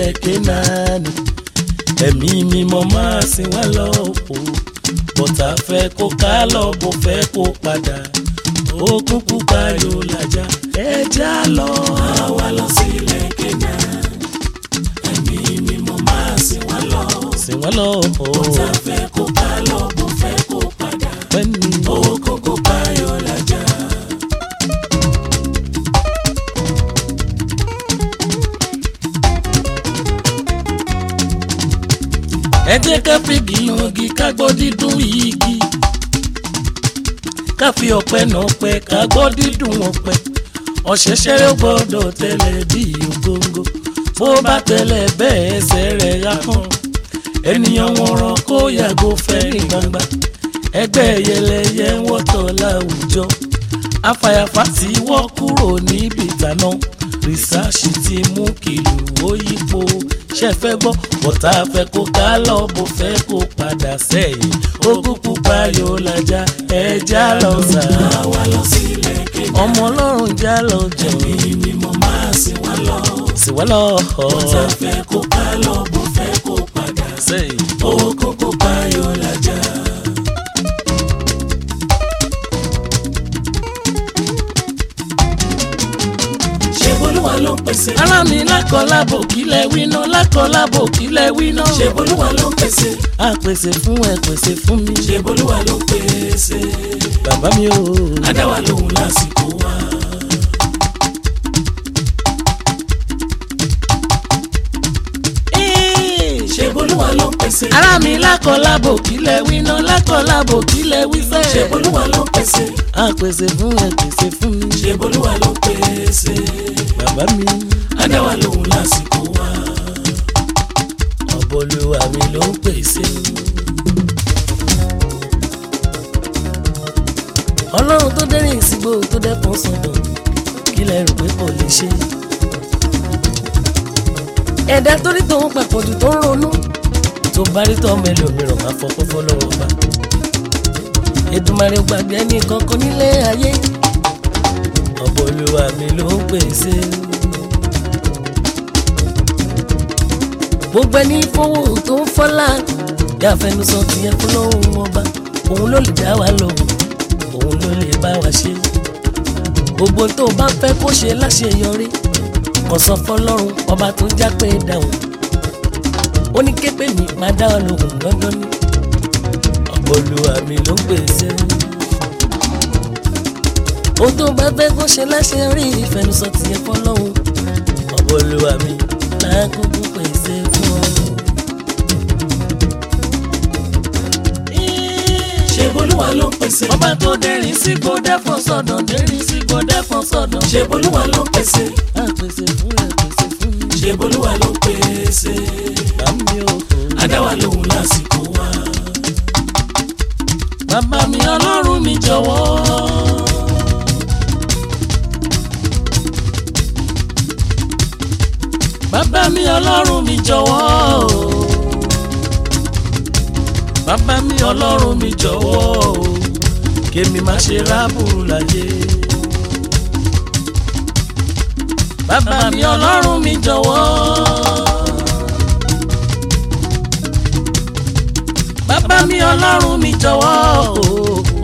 sílẹ̀ kénaani ẹ̀mí mímọ́ máa sìn wá lọ o bọ́tà fẹ́ kó ká lọ bó fẹ́ kó padà ó kúkú payò làjà ẹja lọ. àwa lọ sílẹ̀ kénaani ẹ̀mí mímọ́ máa sìn wá lọ. sìn wá lọ o bọ́tà fẹ́ kó ká lọ bó fẹ́ kó padà pẹ́ẹ́nì ó kúkú payò làjà. ẹ jẹ́ ká fìgì yangi ká gbọ́ dídùn igi ká fi ọ̀pẹ náà pẹ́ ká gbọ́ dídùn ọ̀pẹ ọ̀ṣẹ̀ṣẹ̀rẹ̀ gbọ́dọ̀ tẹ̀lé bí ògóńgó bó bá tẹ̀lé bẹ́ẹ̀ ẹsẹ̀ rẹ̀ yá hàn ènìyàn wọn ràn kó yàgò fẹ́ ní gbangba ẹgbẹ́ yẹlẹyẹ ń wọ́tọ̀ láwùjọ afàyàfà tí wọ́n kúrò níbi ìtànà rìsáàsì ti mú kìlù ó yípo ṣe fẹ́ gbọ́ bọ́tà fẹ́ kó ká lọ bó fẹ́ kó padà sẹ́yìn ogún pupa yóò lajà ẹja lọ sà. àwa lọ sílẹ̀ kénaani ọmọ ọlọ́run já lọ jọ ẹ̀mí mímọ́ máa sìn wá lọ. sí wá lọ bọ́tà fẹ́ kó ká lọ bó fẹ́ kó padà sẹ́yìn. ó kúkú payò làjà. ṣé bolúwa ló ń pèsè. ara mi lákọ̀ọ́lábò kílẹ̀ wíná lákọ̀ọ́lábò kílẹ̀ wíná. ṣé bolúwa ló ń pèsè. a pèsè fún ẹ pèsè fún mi. ṣé bolúwa ló ń pèsè. bàbá mi ò. adáwa lòun lásìkò wa. ṣé bolúwa ló ń pèsè. ara mi lákọ̀ọ́lábò kílẹ̀ wíná lákọ̀ọ́lábò kílẹ̀ wífẹ́. ṣé bolúwa ló ń pèsè. a pèsè fún ẹ pèsè fún mi. ṣé bolúwa ló ń pèsè. bàbá mi adáwa lòun lásìkò wa. ọ̀bọ̀lùwà mi ló ń pèsè. ọlọ́run tó dẹ́rìn ìsìgbò tó dẹ́kun sọ̀dọ̀ kí lẹ rò pé kò lè ṣe. ẹ̀dá torí tòun papọ̀jù tó ń ronú tó bá rí tọ́ mẹ́lòmíràn máa fọpọ́ fọlọ́wọ́ bá. Èdùmàrè ò gbàgbé ẹnì kankan nílé ayé ọ̀bọ̀lùwà mi ló ń pèsè. gbogbo ẹni fowó tó ń fọ́lá yà fẹnusọ tìyẹn fún lọ́hùn ọba òun ló lè dá wa lóhùn òun ló lè bá wa ṣe gbogbo tó bá fẹ́ kó ṣe láṣeyọrí kò sọ fọlọ́run ọba tó ń jápé dáhùn ó ní képe mi máa dá wa lóhùn lọ́dọ́ ní ọ̀pọ̀lùwà mi ló ń gbèsè ohun tó bá fẹ́ kó ṣe láṣeyọrí ìfẹnusọ tìyẹn fọlọ́run ọ̀pọ̀lùwà mi lákòókò pèsè fún ọ. ṣé bolúwa ló ń pèsè. ọba tó dẹ́rìn sí kó dẹ́fọ̀ sọ̀dọ̀ dẹ́rìn sí kó dẹ́fọ̀ sọ̀dọ̀. ṣé bolúwa ló ń pèsè. a pèsè fún ẹ pèsè fún mi. ṣé bolúwa ló ń pèsè. bàmí o. adáwa lòun lásìkò wa. bàbá mi ọlọ́run mi jọ̀wọ́. bàbá mi ọlọ́run mi jọ̀wọ́. bàbá mi ọlọ́run mi jọ̀wọ́. kémi má ṣe rábùrù láyé. bàbá mi ọlọ́run mi jọ̀wọ́. bàbá mi ọlọ́run mi jọ̀wọ́ o.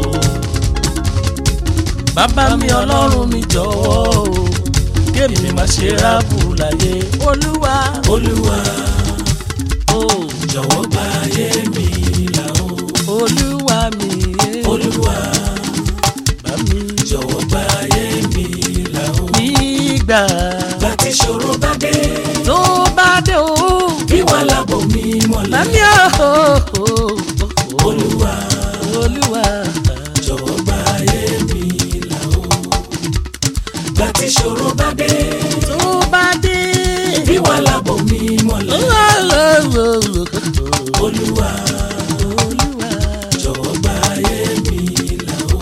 bàbá mi ọlọ́run mi jọ̀wọ́ o. kémi má ṣe rábù láyé olúwa olúwa o. jọ̀wọ́ gba ayé mi là o. olúwa mi olúwa bá mi jọ̀wọ́ gba ayé mi là o. nígbà bá ti ṣòro bá dé. tó bá dé o. bí wàhálà bò mí bá mọ́lẹ̀. mi o. olúwa olúwa jọ̀wọ́ gba ayé mi là o. bá ti ṣòro bá dé. tó bá dé. bí wàhálà bò mí mọ́lẹ̀. olúwa olúwa. jọ̀wọ́ gba ayé mi là o.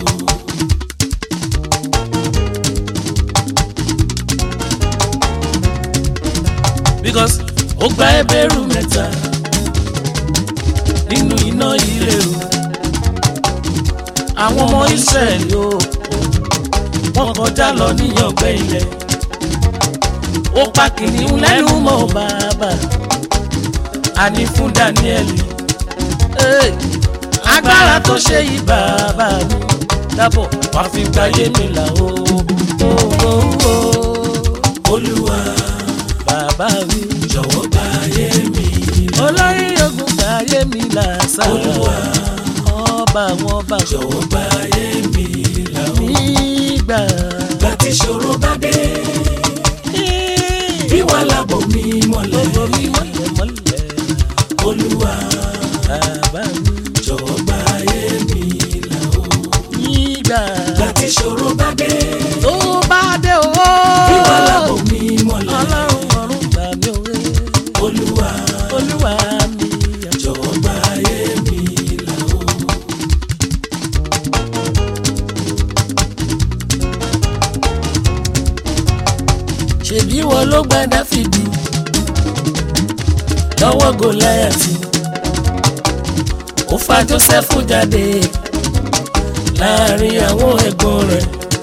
because ó gba ẹbẹ̀rún mẹ́ta nínú iná ilé o àwọn ọmọ Ísírẹ́lì o wọ́n kọjá lọ níyàngbẹ́ ilẹ̀ ó pa kìnìún lẹ́nu mọ́ bàbá àní fún Dáníẹ́lì Hey, agbára tó ṣe yí bàbá mi dábọ̀ wá fi gbáyé mi là ó ó ó ó olúwa bàbá mi jọ̀wọ́ gbáyé mi olórí ogun gbáyé mi là sáà olúwa ọba àwọn ọba jọ̀wọ́ gbáyé mi là ó nígbà gbà tí ṣòro bá dé bí wàhálà bò mí mọ́lẹ̀ gbogbo mi mọ̀lẹ́ mọ̀lẹ́ olúwa bàbá mi jọ̀wọ́ gbáyé mi là ó nígbà gbà tí ṣòro bá dé tó bá dé o bí wàhálà bò mí mọ́lẹ̀ ọlọ́run ọ̀run gbà mí òwe olúwa olúwa mi jọ̀wọ́ gbáyé mi là ó ṣèbí wọn ló gba dáfídì lọ́wọ́ gòláyàtì ó fa jósẹ́fù jáde láàrin àwọn ẹ̀gbọ́n rẹ̀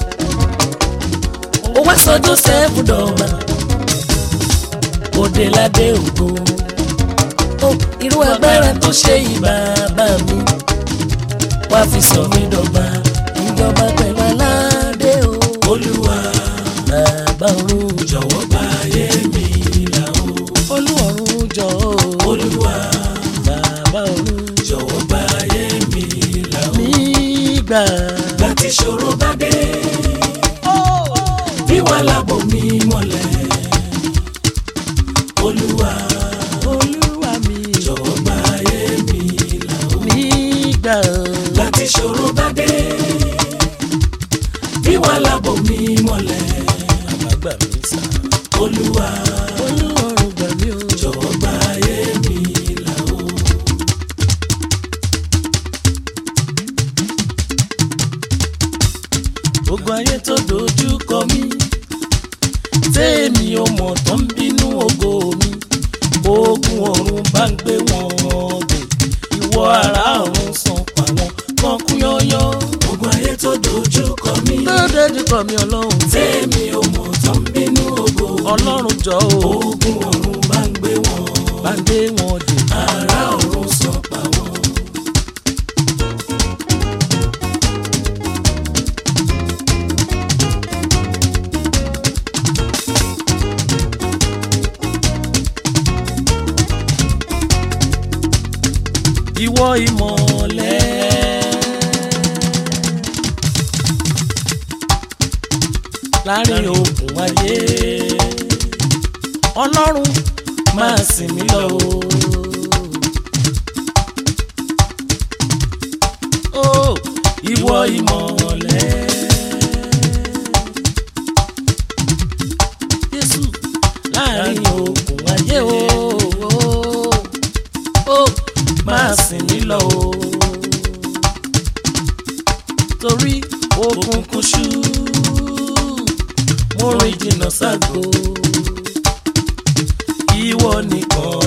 ó wá sọ jósẹ́fù dọ̀gba òde ládé ògo ó irú agbára tó ṣe yìí bàbá mi wá fi sọ mí dọ̀gba ìjọba pẹ̀lú aládé o olúwa bàbá òun jọ̀wọ́ gbáyé mi là ó olúwọ̀run jọ o olúwa bàbá òun jọ̀wọ́ gbáyé mi là ó nígbà gbà tí ṣòro bá dé bí wàhálà bò mí mọ́lẹ̀ olúwa olúwa mi jọ̀wọ́ gbáyé mi là ó nígbà gbà tí ṣòro bá dé bí wàhálà bò mí mọ́lẹ̀ àbágbà mi sá olúwa olúwọ̀run gbà mí o jọ̀wọ́ gbáyé mi là ó gbogbo ayé tó dojú kọ mí tèmi ò mọ̀ tó ń bínú ògo mi ogun ọ̀run bá ń gbé wọn dè ìwọ ara ọ̀run san pa wọn kàn kú yọ́yọ́ ogun ayé tó dojú kọ mí tó dojú kọ mí ọlọ́run tèmi ò mọ̀ tó ń bínú ògo ọlọ́run jọ o ogun ọ̀run bá ń gbé wọn bá ń gbé wọn dè ará ọ̀run sọ pa wọn. ìwọ ìmọ̀lẹ̀. láàrin òkun ayé ọlọ́run máa sìn mí lọ o. Ó, ìwọ ìmọ̀lẹ̀. Jésù láàrin òkun ayé o. Ó máa sìn mí lọ o. Torí òkùnkùn ṣú mo rìn jìnnà ságbo. Ìwọ nìkan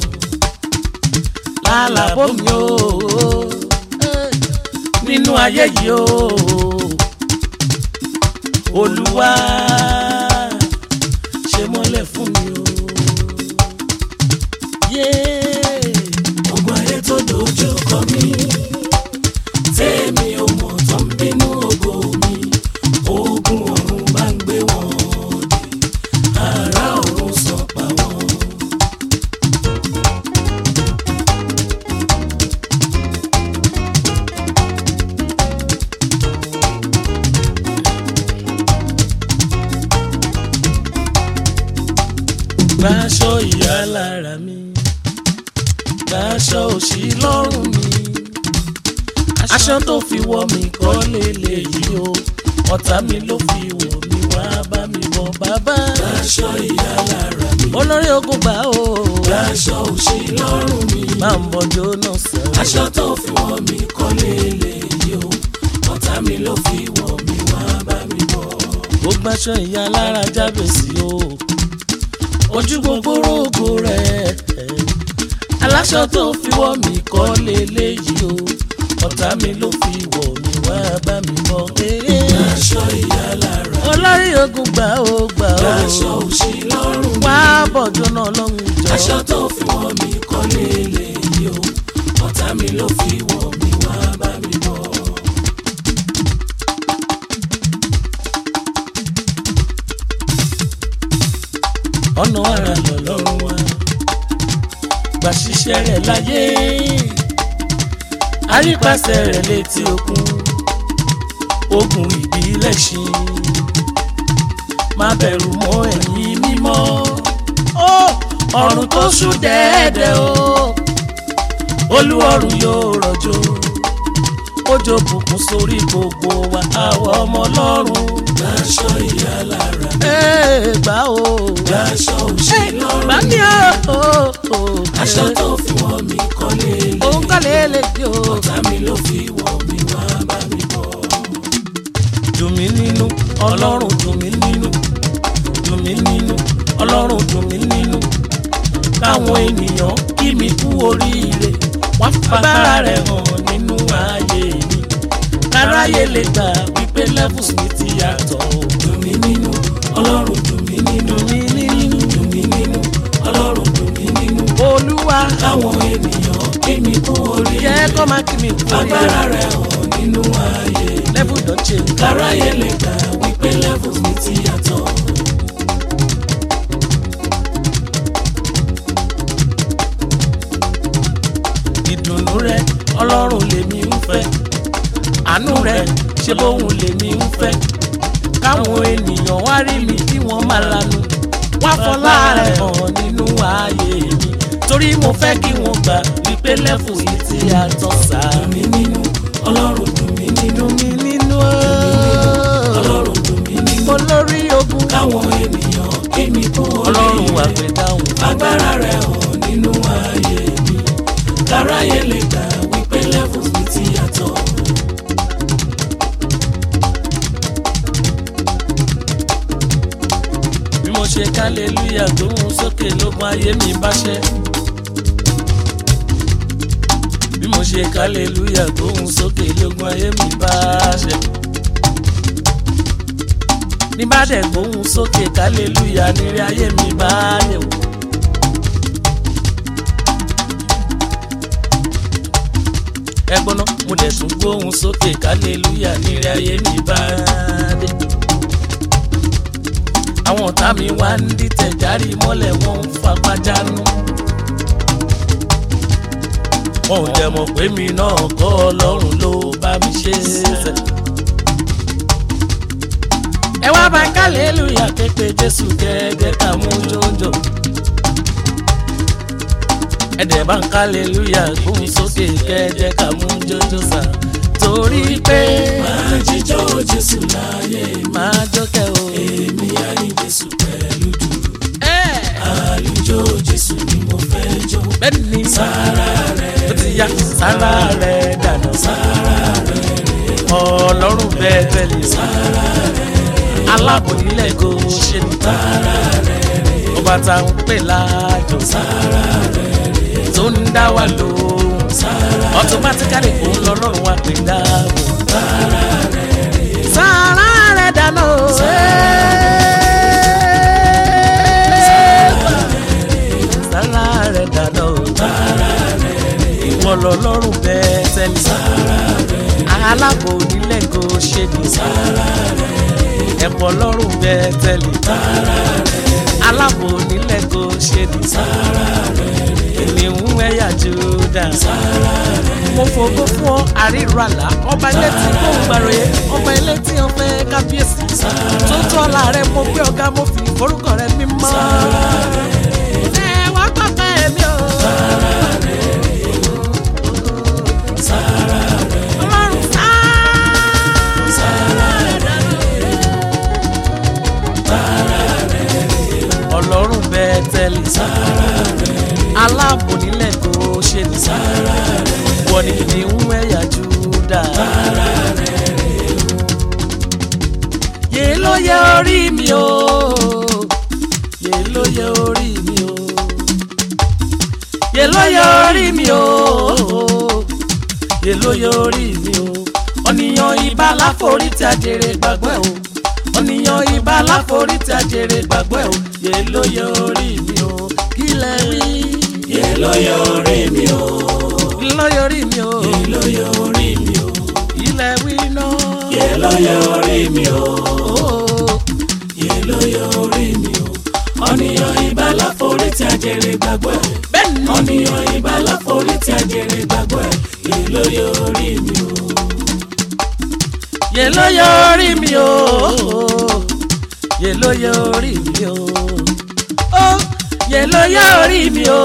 lálàbọ̀ mi o. Nínú ayé yìí o. Olúwa ṣe mọ́lẹ̀ fún mi o. Yeah. ogun ayé tó dojú kọ mí tèmi ò mọ̀ tó ń bínú ògo mi ogun ọ̀run bá ń gbé wọn dé ará ọ̀run sọ pa wọn. Gbàṣọ ìyá lára mi, gbàṣọ òṣì lọ́rùn mi. Aṣọ tó fi wọ̀ mí kọ́ lélẹ̀ yìí o, ọ̀tá mi ló fi wọ̀ mí wá bá mi bọ̀ bàbá. aṣọ ìyá lára mi Olórí ogun gbà o, aṣọ òṣì lọ́rùn mi máa ń bọ̀jọ́ náà sẹ́wọ̀n. aṣọ tó fi wọ̀ mí kọ́ lélẹ̀ yìí o ọ̀tá mi ló fi wọ̀ mí wá bá mi bọ̀. Ó gbàṣọ ìyá lára jábèsí o, ojú gbogbo rògbò rẹ̀. Aláṣọ tó fi wọ̀ mí kọ́ lélẹ̀ yìí o, ọ̀tá mi ló fi wọ̀ mí wá bá mi bọ̀. aṣọ ìyá lára olórí ogun gbà ó gbà ó aṣọ òṣì lọ́rùn wá bọ̀jọ́ náà lọ́hùn jọ. aṣọ tó fi wọ̀ mí kọ́ lélẹ̀ yìí o ọ̀tá mi ló fi wọ̀ mí wá bá mi bọ̀. ọ̀nà ara lọ́lọ́run wa gbà ṣiṣẹ́ rẹ̀ láyé àrípasẹ̀ rẹ̀ létí òkun ogun ìbílẹ̀ ṣí má bẹ̀rù mọ́ ẹ̀yìn mímọ́ ó ọ̀run tó ṣú dẹ́ẹ̀dẹ́ o olúọ̀run yóò rọ̀jò òjò bùkún sórí gbogbo wa àwọn ọmọ ọlọ́run aṣọ ìyá lára ẹ̀ gbà o aṣọ òṣì lọ́rùn gbà mí o aṣọ tó fi wọ̀ mí kọ́ lélẹ̀ òun kọ́ lè lè di o. ọ̀tá mi ló fi wọ̀ mí wá bá mi bọ̀. dùn mí nínú ọlọ́run dùn mí nínú dùn mí nínú ọlọ́run dùn mí nínú káwọn ènìyàn kí mi kú oríire wọ́n fagbára rẹ̀ hàn nínú ayé mi káráyé lè gbà wípé levels mi ti yàtọ̀ dùn mí nínú ọlọ́run dùn mí nínú dùn mí nínú dùn mí nínú ọlọ́run dùn mí nínú olúwa káwọn ènìyàn kí mi kú oríire jẹ́ kó má kí mi kú agbára oríire rẹ̀ hàn nínú ayé level don change káráyé lè gbà wípé levels mi ti yàtọ̀. ìdùnnú rẹ ọlọ́run lèmi ń fẹ́ àánú rẹ ṣe bóun lèmi ń fẹ́ káwọn ènìyàn wá rí mi kí wọ́n máa lanu wá fọlá rẹ̀ hàn nínú ayé mi torí mo fẹ́ kí wọ́n gbà wípé lẹ́fù yìí ti yàtọ̀ sáà dùn mí nínú ọlọ́run dùn mí nínú dùn mí nínú ọlọ́run dùn mí nínú mo lórí ogun káwọn ènìyàn kí mi kú ọlọ́run wà oríire pé dáhùn agbára rẹ̀ hàn nínú ayé mi káráyé lè gbà wípé levels mi ti yàtọ̀. bí mo ṣe kálẹ́lúyà tó ń sókè lókun ayé mi bá ṣẹ́. bí mo ṣe kálẹ́lúyà tó ń sókè lókun ayé mi bá ṣẹ́. ní bá dẹ̀ gbóhùn sókè kálẹ́lúyà nírí ayé mi bá yẹ̀ wò. ẹgbọ́n náà mo dẹ̀ tún gbóhùn sókè kálẹ́lúyà nírí ayé mi bá dé àwọn ọ̀tá mi wá ń dìtẹ̀ járí mọ́lẹ̀ wọ́n ń fapá jánu. wọn ò dẹ̀ mọ̀ pé mi náà kọ́ ọlọ́run ló bá mi ṣe é sẹ́. ẹ wá bá kálẹ́lúyà képe jésù gẹ́gẹ́ ká mú jọjọ. ẹ dẹ̀ bá ń kálẹ́lúyà gbóhùn sókè gẹ́gẹ́ ká mú jọjọ sà. torí pé máa jíjọ́ jésù láyé mi máa jókè o. èmi á ní jésù pẹ̀lú dùrù ẹ̀ àlùjọ jésù ni mo fẹ́ jó bẹ́ẹ̀ ni sára rẹ̀ ó ti ya sára rẹ̀ dànù sára rẹ̀ ọlọ́run bẹ́ẹ̀ tẹ̀lé sára rẹ̀ aláàbò nílẹ̀ kò ṣe ní sára rẹ̀ ọba tá à ń pè láàjò sára rẹ̀ tó ń dá wa lóhùn sára automatically òun lọ́lọ́run wa pè dáàbò sára rẹ̀ sára rẹ̀ dànù sára rẹ̀ dànù ìwọ lọ́lọ́run bẹ́ẹ̀ tẹ́lẹ̀ aláàbò nílẹ̀ kò ṣe ní ẹ̀pọ̀ lọ́rùn bẹ́ẹ̀ tẹ́lẹ̀ aláàbò nílẹ̀ kò ṣe ní ènìhùn ẹ̀yà Júdà mo fògo fún ọ àríra àlá ọba ilé tí kò ń gbàròyé ọba ilé tí ó fẹ́ kábíyèsí tó tọ́ ọ̀la rẹ mo gbé ọ̀gá mo fi forúkọ rẹ mímọ́ ẹ wá pápá ẹ̀mí o. Ọlọ́run ọlọ́run bẹ́ẹ̀ tẹ́lẹ̀ aláàbò nílẹ̀ kò ṣe ní wọ́n ní ní ń ẹ̀yà Júdà. yé ló yẹ orí mi o yé ló yẹ orí mi o yé ló yẹ orí mi o yé ló yẹ orí mi o ọ̀nìyàn ibà láforí tí a jèrè gbàgbọ́ ẹ̀ o ọ̀nìyàn ibà láforí tí a jèrè gbàgbọ́ ẹ̀ o yé ló yẹ orí mi o kí lẹ wí. yé ló yẹ orí mi o ló yẹ orí mi o yé ló yẹ orí mi o kí lẹ wí náà. yé ló yẹ orí mi o Ó, yé ló yẹ orí mi o ọ̀nìyàn ibà láforí tí a jèrè gbàgbọ́ ẹ̀ bẹ́ẹ̀ ni ọ̀nìyàn ibà láforí tí a jèrè gbàgbọ́ ẹ̀ yé ló yẹ orí mi o yé ló yẹ orí mi o yé ló yẹ orí mi o ó yé ló yẹ orí mi o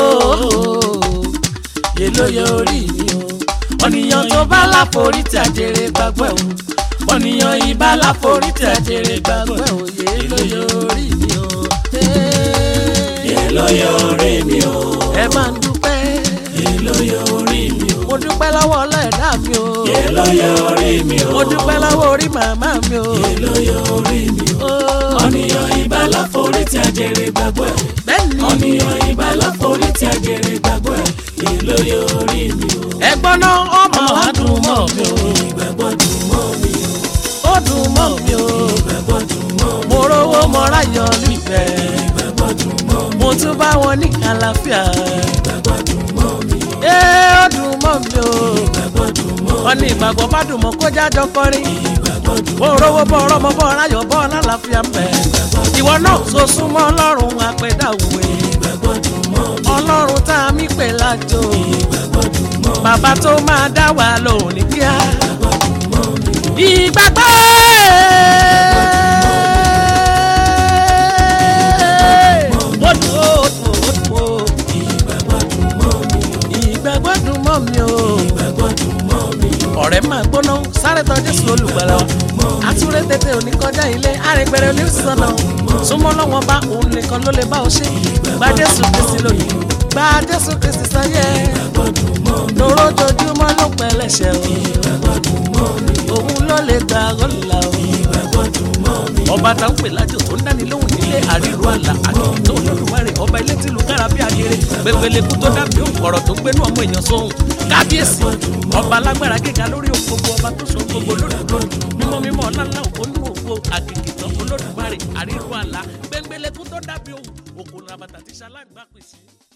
yé ló yẹ orí mi o ọ̀nìyàn tó bá láforí tí a jèrè gbàgbọ́ ẹ̀ o ọ̀nìyàn ibà láforí tí a jèrè gbàgbọ́ ẹ̀ o yé ló yẹ orí mi o. yé ló yẹ orí mi o ẹ máa ń dúpẹ́ yé ló yẹ orí mi o mo dúpẹ́ lọ́wọ́ ọlọ́ẹ̀dá mi o yé ló yẹ orí mi o mo dúpẹ́ lọ́wọ́ orí màmá mi o. yé ló yẹ orí mi o Ó, ọ̀nìyàn ibà láforí tí a jèrè gbàgbọ́ ẹ̀ bẹ́ẹ̀ ni ọ̀nìyàn ibà láforí tí a jèrè gbàgbọ́ ẹ̀ yé ló yẹ orí mi o ẹ̀gbọ́n náà ọmọ wa dùn mọ́ mi o ìgbàgbọ́ dùn mọ́ mi o ó dùn mọ́ mi o ìgbàgbọ́ dùn mọ́ mi mo rówó mo ráyọ̀ nífẹ̀ẹ́ ìgbàgbọ́ dùn mọ́ mi mo tún bá wọn ní àlàáfíà ìgbàgbọ́ dùn mọ́ mi ee ó dùn mọ́ mi o ìgbàgbọ́ dùn mọ́ wọn ní ìgbàgbọ́ bá dùn mọ́ kó jájọ kọrin ìgbàgbọ́ dùn mo rówó bọ́ ọ̀rọ̀ mo bọ́ ráyọ̀ bọ́ lálàáfíà mẹ́ ìwọ náà so súnmọ́ ọlọ́run apẹ̀dá òwe ìgbàgbọ́ dùn mọ́ mi ọlọ́run tá a mí pè lájò ìgbàgbọ́ dùn mọ́ mi bàbá tó máa dá wa lóhùn ní kíá. ìgbàgbọ́ dùn mọ́ mi ìgbàgbọ́ ó dùn ó dùn ó dùn ó ìgbàgbọ́ dùn mọ́ mi ìgbàgbọ́ dùn mọ́ mi o ìgbàgbọ́ dùn mọ́ mi ọ̀rẹ́ máa gbóná sáré tọ́ jésù olùgbàlà wa àtúrẹ́ tètè òní kọjá ilé àrẹ̀gbẹ̀rẹ̀ oníṣànà súnmọ́ lọ́wọ́ bá òun nìkan ló lè bá ọ ṣe gba jésù kristi lónìí gba jésù kristi sáyé ìgbàgbọ́ dùn mọ́ mi lójoojúmọ́ ló pẹ̀lẹ́ṣẹ̀ o ìgbàgbọ́ dùn mọ́ mi òun ló lè gbà ọ́là o. ìgbàgbọ́ dùn mọ́ mi ọba tá ń pè lájò tó ń dáni lóhùn nílé àríro àlà àdìtò olódùmarè ọba ilé tìlú kára bí agere gbẹgbẹlẹkú tó dàbí òǹkọ̀rọ̀ tó gbénú ọmọ èèyàn sóhun kábíyèsí ọba alágbára gíga lórí ohun gbogbo ọba tó so ohun gbogbo lódùdó mímọ́ mímọ́ ọlánlá òkú nínú òkú àkìkì tán olódùmarè àríro àlà gbẹgbẹlẹkú tó dàbí òun òkú làbàtà tí sálágbá pèsè.